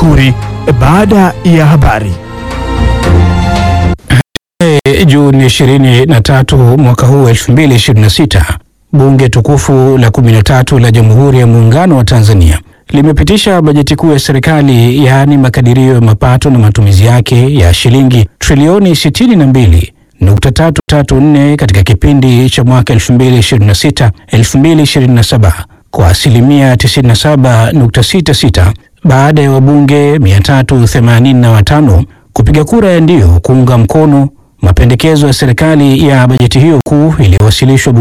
Makuri baada ya habari. Juni 23 mwaka huu 2026, Bunge tukufu la 13 la Jamhuri ya Muungano wa Tanzania limepitisha bajeti kuu ya serikali yaani makadirio ya mapato na matumizi yake ya shilingi trilioni 62.334 katika kipindi cha mwaka 2026 2027 kwa asilimia 97.66 baada ya wabunge 385 kupiga kura ya ndio kuunga mkono mapendekezo ya serikali ya bajeti hiyo kuu iliyowasilishwa